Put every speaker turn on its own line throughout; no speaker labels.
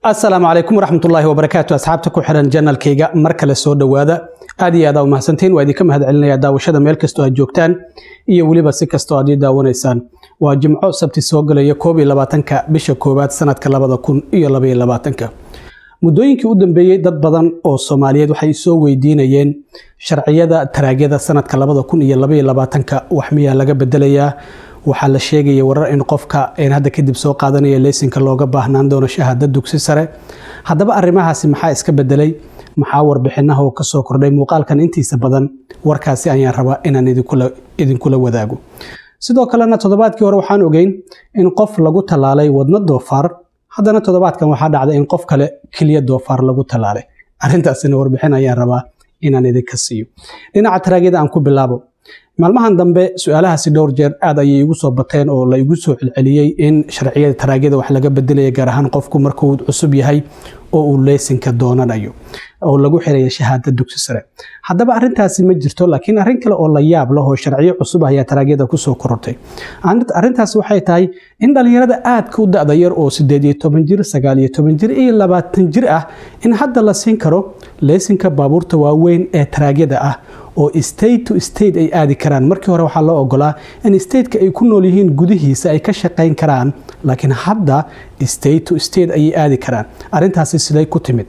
asalaamu calaykum waraxmatullaahi wabarakaatu asxaabta ku xiran janalkayga mar kale soo dhowaada aad iyo aad aa umahadsantiin waa idinka mahad celinaya daawashada meel kastoo aad joogtaan iyo weliba si kastoo aad ii daawanaysaan waa jimco sabti soo galaya koob iyo labaatanka bisha koowaad sanadka labada kun iyo labaiyo labaatanka muddooyinkii u dambeeyey dad badan oo soomaaliyeed waxay soo weydiinayeen sharciyada taraagyada sanadka labada kun iyo labaiyo labaatanka wax miyaa laga bedelayaa waxaa la sheegaya warar in qofka hadda kadib soo qaadanaya leysinka looga baahnaan doono shahaada dugsi sare haddaba arrimahaasi maxaa iska bedelay maxaa warbixinaha oo kasoo kordhay muuqaalkan intiisa badan warkaasi ayaan rabaa inaan idinkula wadaago sidoo kalena toddobaadkii hore waxaan ogeyn in qof lagu tallaalay wadno doofaar haddana toddobaadkan waxaa dhacday in qof kale keliya doofaar lagu tallaalay arrintaasina warbixin ayaan rabaa inaan idinka siiyo dhinaca taraagyada aan ku bilaabo maalmahan dambe su-aalahaasi dhowr jeer aad ayay igu soo bateen oo la igu soo celceliyey in sharciyada taraagyada wax laga bedelaya gaar ahaan qofku markuu cusub yahay oo uu leysinka doonanayo oo lagu xiraya shahaada dugsi sare haddaba arrintaasi ma jirto laakiin arrin kale oo la yaab leh oo sharciyo cusub ayaa taraagyada kusoo korortay arrintaasi waxay tahay in dhallinyarada aadka u da-da yar oo sideed iyo toban jir sagaal iyo toban jir iyo labaatan jir ah in hadda la siin karo leysinka baabuurta waaweyn ee taraagyada ah oo state to state ay aadi karaan markii hore waxaa loo ogolaa in stateka ay ku nool yihiin gudihiisa ay ka shaqayn karaan laakiin hadda state to state ayay aadi karaan arrintaasi siday ku timid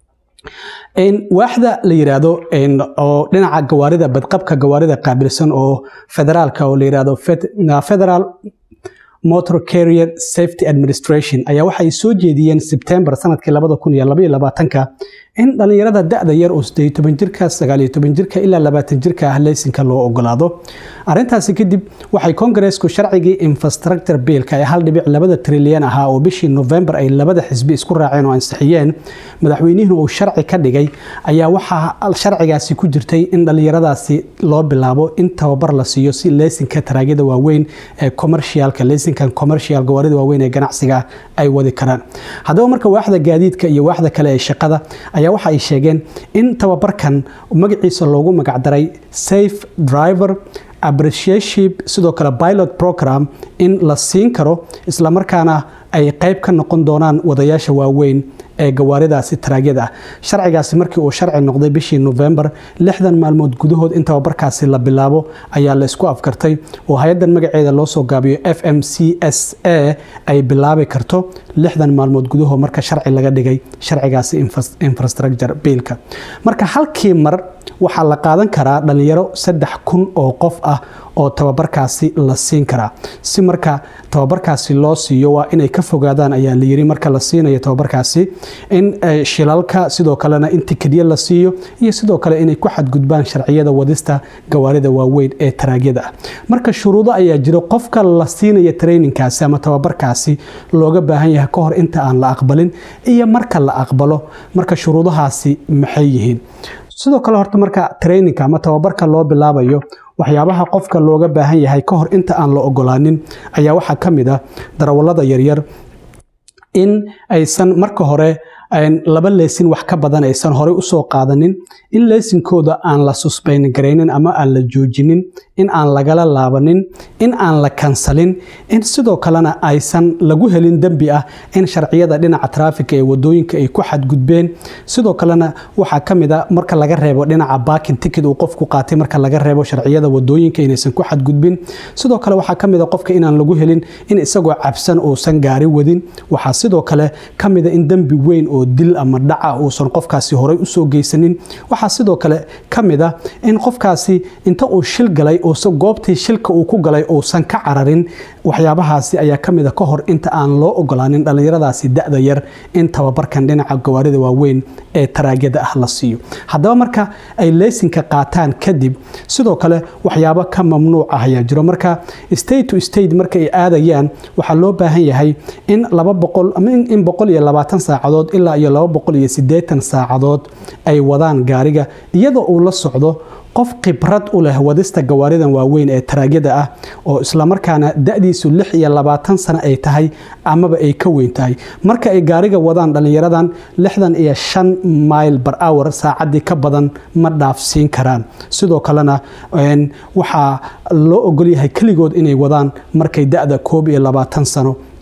waaxda la yiraahdo oo dhinaca gawaarida badqabka gawaarida qaabilsan oo federaalka oo la yirahdo federal motor carrier safety administration ayaa waxay soo jeediyeen sebtembar sanadkii labada kun iyo labaiyo labaatanka in dhallinyarada da-da yar oo sideed toban jirka sagaal iyo toban jirka ilaa labaatan jirka ah leysinka loo ogolaado arrintaasi kadib waxay kongareesku sharcigii infrastructure biilka ee hal dhibic labada trilyan ahaa oo bishii novembar ay labada xisbi isku raaceen oo ansixiyeen madaxweynihina uu sharci ka dhigay ayaa waxaa sharcigaasi ku jirtay in dhallinyaradaasi loo bilaabo in tababar la siiyo si leysinka taraagyada waaweyn ee commercialka leysinkan commercial gawaarida waaweyn ee ganacsiga ay wadi karaan haddaba marka waaxda gaadiidka iyo waaxda kale ee shaqada ayaa waxa ay sheegeen in tababarkan magaciisa loogu magacdaray safe driver appreciatship sidoo kale pilot program in la siin karo islamarkaana ay qayb ka noqon doonaan wadayaasha waaweyn ee gawaaridaasi taraagyada ah sharcigaasi markii uu sharci noqday bishii novembar lixdan maalmood gudahood in tababarkaasi la bilaabo ayaa la isku afkartay oo hay-addan magaceeda loo soo gaabiyo f m c s a ay bilaabi karto lixdan maalmood gudahood marka sharci laga dhigay sharcigaasi infrastructure biilka marka halkii mar waxaa la qaadan karaa dhallinyaro saddex kun oo qof ah oo tababarkaasi la siin karaa si marka tababarkaasi loo siiyo waa inay ka fogaadaan ayaa la yiri marka la siinayo tababarkaasi in shilalka sidoo kalena in tikidyo la siiyo iyo sidoo kale inay ku xadgudbaan sharciyada wadista gawaarida waaweyn ee taraagyada ah marka shuruudo ayaa jiro qofka la siinaya traininkaasi ama tababarkaasi looga baahan yahay ka hor inta aan la aqbalin iyo marka la aqbalo marka shuruudahaasi maxay yihiin sidoo kale horta marka traininka ama tababarka loo bilaabayo waxyaabaha qofka looga baahan yahay ka hor inta aan la ogolaanin ayaa waxaa ka mid ah darawallada yaryar in aysan marka hore laba leysin wax ka badan aysan horey usoo qaadanin in leysinkooda aan la susbayn garaynin ama aan la joojinin in aan lagala laabanin in aan la kansalin in sidoo kalena aysan lagu helin dembi ah in sharciyada dhinaca traafika ee wadooyinka ay ku xadgudbeen sidoo kalena waxaa ka mid a marka laga reebo dhinaca baakin ticket uu qofku qaatay marka laga reebo sharciyada wadooyinka inaysan ku xadgudbin sidoo kale waxaa ka mid a qofka inaan lagu helin in isagoo cabsan uusan gaari wadin waxaa sidoo kale ka mid a in dembi weyn oo dil ama dhaca uusan qofkaasi horey usoo geysanin waxaa sidoo kale ka mid a in qofkaasi inta uu shil galay oose goobtii shilka uu ku galay uusan ka cararin waxyaabahaasi ayaa ka mid a ka hor inta aan loo ogolaanin dhallinyaradaasi da-da yar in tababarkan dhinaca gawaarida waaweyn ee taraagyada ah la siiyo haddaba marka ay leysinka qaataan kadib sidoo kale waxyaabo ka mamnuuc ah ayaa jiro marka state to state marka ay aadayaan waxaa loo baahan yahay in laba boqol ama in boqol iyo labaatan saacadood ilaa iyo laba boqol iyo siddeetan saacadood ay wadaan gaariga iyadoo uu la socdo qof khibrad u leh wadista gawaaridan waaweyn ee taraagyada ah oo islamarkaana da-diisu lix iyo labaatan sano ay tahay amaba ay ka weyn tahay marka ay gaariga wadaan dhallinyaradan lixdan iyo shan mile bar hour saacaddii ka badan ma dhaafsiin karaan sidoo kalena waxaa loo ogolyahay keligood inay wadaan markay da-da koob iyo labaatan sano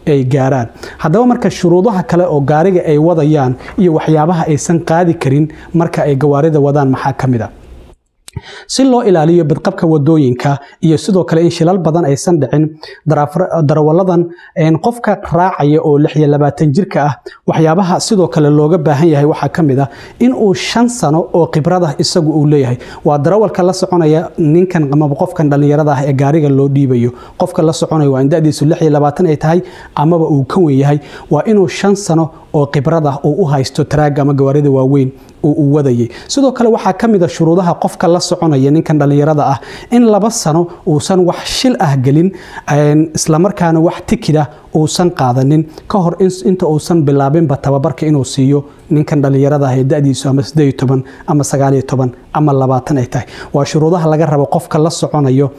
ay gaaraan haddaba marka shuruudaha kale oo gaariga ay wadayaan iyo waxyaabaha aysan qaadi karin marka ay gawaarida wadaan maxaa ka mid a si loo ilaaliyo badqabka wadooyinka iyo sidoo kale in shilal badan aysan dhicin darawalladan qofka raacaya oo lix iyo labaatan jirka ah waxyaabaha sidoo kale looga baahan yahay waxaa ka mid ah in uu shan sano oo khibrada isagu uu leeyahay waa darawalka la soconaya ninkan amaba qofkan dhallinyarada ah ee gaariga loo dhiibayo qofka la soconaya waa in da'diisu lix iyo labaatan ay tahay amaba uu ka wen yahay waa inuu shan sano oo khibrada uu u haysto taraaga ama gawaarida waaweyn oo uu wadayay sidoo kale waxaa ka mid a shuruudaha qofka la soconaya ninkan dhallinyarada ah in laba sano uusan wax shil ah gelin islamarkaana wax tikida uusan qaadanin ka hor inta uusan bilaabinba tababarka inuu siiyo ninkan dhallinyarada ah ee da'diisu ama sideed iyo toban ama sagaal iyo toban ama labaatan ay tahay waa shuruudaha laga rabo qofka la soconayo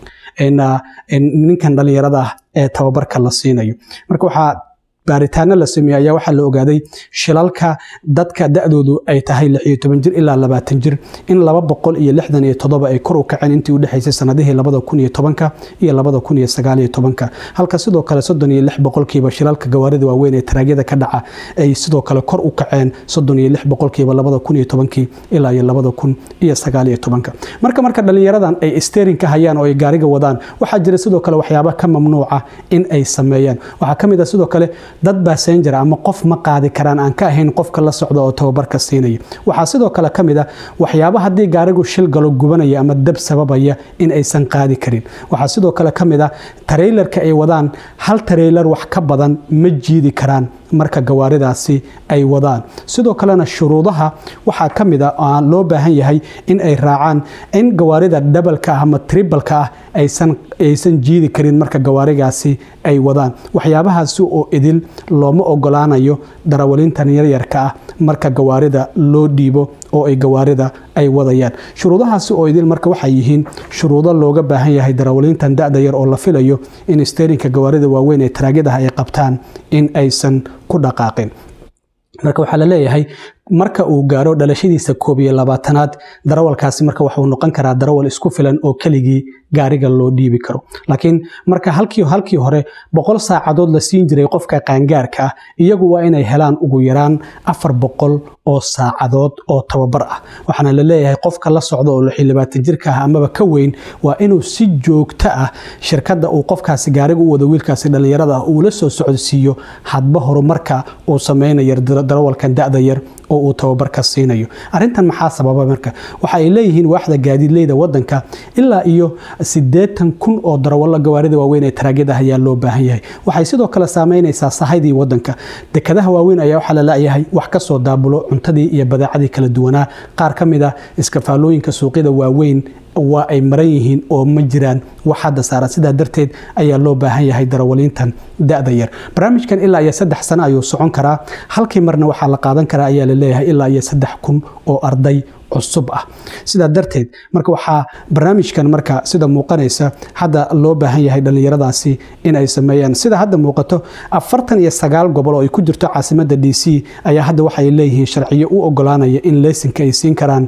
ninkan dhallinyarada ah ee tababarka la siinayo marka waxaa baaritaano la sameeyey ayaa waxaa la ogaaday shilalka dadka da'doodu ay tahay lix iyo toban jir ilaa labaatan jir in laba boqol iyo lixdan iyo toddoba ay kor u kaceen intii u dhexaysay sanadihii labada kun iyo tobanka iyo labada kun iyo sagaal iyo tobanka halka sidoo kale soddon iyo lix boqolkiiba shilalka gawaarida waaweyn ee taraagyada ka dhaca ay sidoo kale kor u kaceen soddon iyo lix boqolkiiba labada kun iyo tobankii ilaa iyo labada kun iyo sagaal iyo tobanka marka marka dhallinyaradan ay steering ka hayaan oo ay gaariga wadaan waxaa jira sidoo kale waxyaaba ka mamnuuca in ay sameeyaan waxaa ka mid ah sidoo kale dad basenjar ama qof ma qaadi karaan aan ka ahayn qofka la socda oo tababarka siinaya waxaa sidoo kale ka mid a waxyaaba haddii gaarigu shil galo gubanaya ama dab sababaya in aysan qaadi karin waxaa sidoo kale ka mid a tareylarka ay wadaan hal tareylar wax ka badan ma jiidi karaan marka gawaaridaasi ay wadaan sidoo kalena shuruudaha waxaa ka mid a loo baahan yahay in ay raacaan in gawaarida dhabalka ah ama tribalka ah aysan jiidi karin marka gawaarigaasi ay wadaan waxyaabahaasi oo idil looma ogolaanayo darawalintan yaryarka ah marka gawaarida loo dhiibo oo ay gawaarida ay wadayaan shuruudahaasi oo idil marka waxay yihiin shuruudo looga baahan yahay darawalintan da'da yar oo la filayo in steerinka gawaarida waaweyn ee taraagyadaha ay qabtaan in aysan ku dhaqaaqin marka waxaa la leeyahay marka uu gaaro dhalashadiisa koob iyo labaatanaad darawalkaasi marka waxuu noqon karaa darawal isku filan oo keligii gaariga loo dhiibi karo laakiin marka halkii halkii hore boqol saacadood la siin jiray qofka qaangaarka ah iyagu waa inay helaan ugu yaraan afar boqol oo saacadood oo tababar ah waxaana la leeyahay qofka la socda oo lixi labaatan jirka ah amaba ka weyn waa inuu si joogto ah shirkadda uu qofkaasi gaariga u wado wiilkaasi dhallinyarada ah uu la soo socodsiiyo hadba horumarka uu sameynayo darawalkan da'da yar oo uu tababarka siinayo arrintan maxaa sababa marka waxa ay leeyihiin waaxda gaadiidleyda wadanka ilaa iyo siddeetan kun oo darawallo gawaarida waaweyn ee taraagyada ayaa loo baahan yahay waxay sidoo kale saameynaysaa sahaydii wadanka dekadaha waaweyn ayaa waxaa la laayahay wax ka soo daabulo cuntadii iyo badeecadii kala duwanaa qaar ka mid ah iskafaalooyinka suuqyada waaweyn waa ay maran yihiin oo ma jiraan wax hadda saaran sidaa darteed ayaa loo baahan yahay darawaliintan da'da yar barnaamijkan ilaa iyo saddex sano ayuu socon karaa halkii marna waxaa la qaadan karaa ayaa la leeyahay ilaa iyo saddex kun oo arday cusub ah sidaa darteed marka waxaa barnaamijkan marka sida muuqanaysa hadda loo baahan yahay dhallinyaradaasi in ay sameeyaan sida hadda muuqato afartan iyo sagaal gobol oo ay ku jirto caasimada d c ayaa hadda waxay leeyihiin sharciyo u ogolaanaya in leysinka ay siin karaan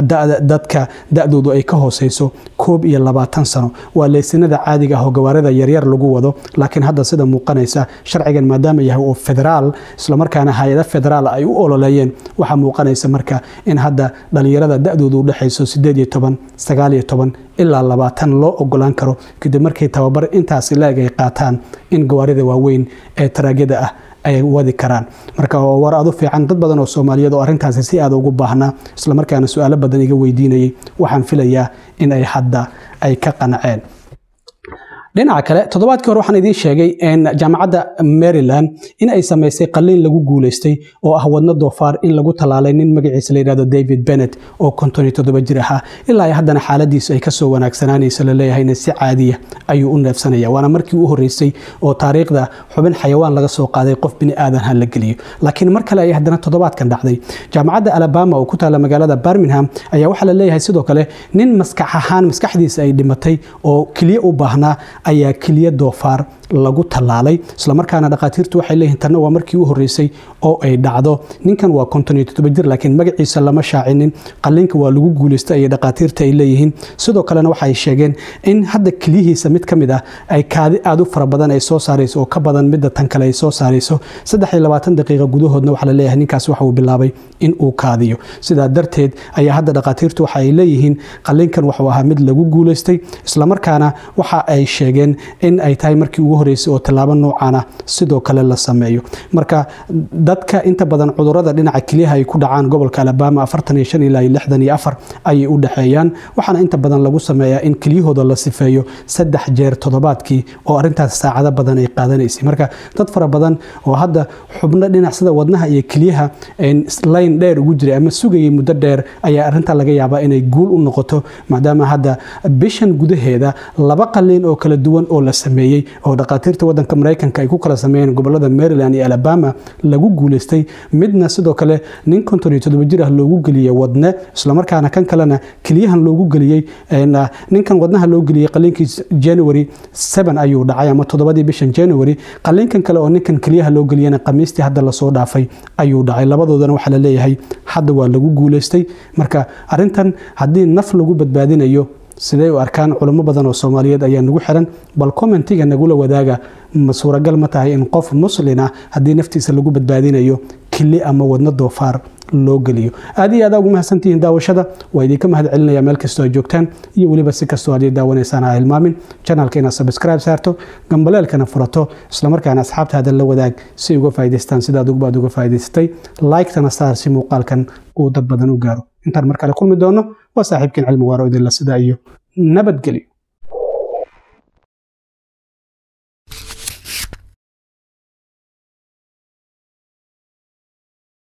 dadka da-doodu ay ka hooseyso koob iyo labaatan sano waa leysinada caadiga ah oo gawaarida yaryar lagu wado laakiin hadda sida muuqanaysa sharcigan maadaama yahay oo federaal islamarkaana hay-ada federaal ay u ololeeyeen waxaa muuqanaysa marka in hadda dhalinyarada da-doodu u dhexayso sideed iyo toban sagaal iyo toban ilaa labaatan loo ogolaan karo kadib markii tababar intaasi la-eg ay qaataan in gawaarida waaweyn ee taraagyada ah ay wadi karaan marka war adu fiican dad badan oo soomaaliyeed oo arrintaasi si aada ugu baahnaa islamarkaana su-aalo badan iga weydiinayay waxaan filayaa in ay hadda ay ka qanceen dhinaca kale toddobaadkii hore waxaan idiin sheegay jaamacadda maryland in ay samaysay qaliin lagu guulaystay oo ah wadno doofaar in lagu tallaalay nin magaciisa la yidhahdo david bennett oo konton iyo toddoba jir ahaa ilaa ay haddana xaaladiisu ay kasoo wanaagsanaanayso la leeyahayna si caadiya ayuu u neefsanaya waana markii u horreysay oo taariikhda xubin xayawaan laga soo qaaday qof bini aadan ha la geliyo laakiin mar kale ayay haddana toddobaadkan dhacday jaamacadda alabama oo ku taalla magaalada birmingham ayaa waxaa la leeyahay sidoo kale nin maskax ahaan maskaxdiisa ay dhimatay oo keliya u baahnaa ayaa keliya doofaar lagu tallaalay islamarkaana dhakhaatiirtu waxay leeyihiin tanna waa markii u horreysay oo ay dhacdo ninkan waa konton iyo toddoba jir laakiin magaciisa lama shaacinin qalliinka waa lagu guulaystay ayay dhakhaatiirta ay leeyihiin sidoo kalena waxay sheegeen in hadda keliyihiisa mid ka mid ah ay kaadi aada u fara badan ay soo saarayso oo ka badan midda tan kale ay soo saarayso saddex iyo labaatan daqiiqa gudahoodna waxaa la leeyahay ninkaas waxa uu bilaabay in uu kaadiyo sidaa darteed ayaa hadda dhakhaatiirtu waxa ay leeyihiin qalliinkan wuxuu ahaa mid lagu guulaystay islamarkaana waxa ay sheegeen in ay tahay markii ugu horreysay oo tallaabo noocan ah sidoo kale la sameeyo marka dadka inta badan cudurada dhinaca keliyaha ay ku dhacaan gobolka alabama afartan iyo shan ilaa lixdan iyo afar ayay u dhexeeyaan waxaana inta badan lagu sameeyaa in kelyahooda la sifeeyo saddex jeer toddobaadkii oo arrintaas saacado badan ay qaadanaysay marka dad fara badan oo hadda xubno dhinac sida wadnaha iyo keliyaha layn dheer ugu jiray ama sugayay muddo dheer ayaa arrinta laga yaabaa inay guul u noqoto maadaama hadda bishan gudaheeda laba qalliin oo kala duwan oo la sameeyey oo dhakhaatiirta wadanka maraykanka ay ku kala sameeyeen gobolada maryland iyo alabama lagu guulaystay midna sidoo kale nin konton iyo toddoba jir ah loogu geliyey wadne islamarkaana kan kalena keliyahan loogu geliyey ninkan wadnaha loo geliyey qalliinkii january seven ayuu dhacay ama toddobadii bishan january qalliinkan kale oo ninkan keliyaha loo geliyena khamiistii hadda lasoo dhaafay ayuu dhacay labadoodana waxaa la leeyahay hadda waa lagu guulaystay marka arrintan haddii naf lagu badbaadinayo sidee u arkaan culimo badan oo soomaaliyeed ayaa nagu xiran bal commentiga nagula wadaaga ma suuragal ma tahay in qof muslin ah haddii naftiisa lagu badbaadinayo kili ama wadno doofaar loo geliyo aad iyo aad ugu mahadsantihiin daawashada waa idinka mahad celinaya meel kastoo ay joogtaan iyo weliba si kastoo aad daawanaysaan ha hilmaamin janalka inaad subscribe saarto gambaleelkana furato islamarkaana asxaabtaada la wadaag si uga faa'idaystaan sidaad ugubaad uga faa'idaysatay like-tana saar si muuqaalkan uu dad badan u gaaro intaan mar kale kulmi doono waa saaxiibkiin cilmi waaro idinla sida iyo nabadgelyo